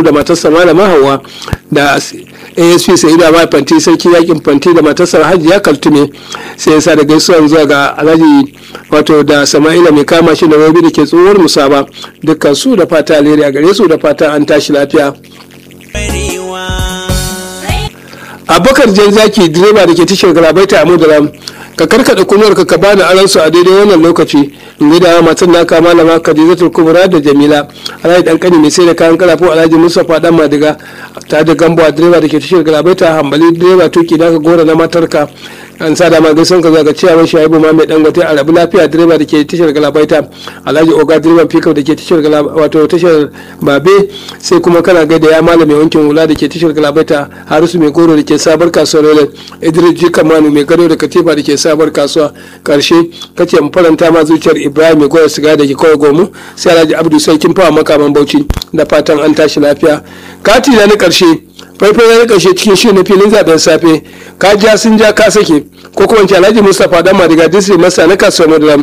damaturu da matarsa malama hawa da asp sa'idu amma fanti sarki yakin fanti da matarsa hajiya kaltume sai yasa da gaisuwan zuwa ga alhaji wato da sama'ila mai kama shi da rabi da ke tsohuwar musaba dukkan su da fata alheri a gare su da fata an tashi lafiya abubakar jan zaki direba da ke tashar galabaita a mudaram ka karkada kunuwar ka bani aran su a daidai wannan lokaci in da matan naka malama khadijatul kubra da jamila alhaji dan kani mai sai da kayan karafo alhaji mustapha dan madiga ta da gambo direba da ke tashar galabaita hambali direba tuki da ka gora na matarka an sa dama gaisan ka zaga ciyawan shaibu ma mai dangote a rabu lafiya direba da ke tashar galabaita alhaji oga direban pickup da ke tashar wato tashar babe sai kuma kana gaida ya malami wankin hula da ke tashar galabaita harisu mai goro da ke sabar kasuwar rolex idris jikamanu mai gado da katifa da ke sabar kasuwa karshe kace mu faranta ma zuciyar ibrahim mai goya siga da ke kawai gomu sai alhaji abdu sarkin fawa makaman bauchi da fatan an tashi lafiya kati na karshe faifai na karshe cikin shi na filin zaben safe ka ja sun ja ka sake ko kuma alhaji mustapha dan madiga disri masa na kasuwar madaram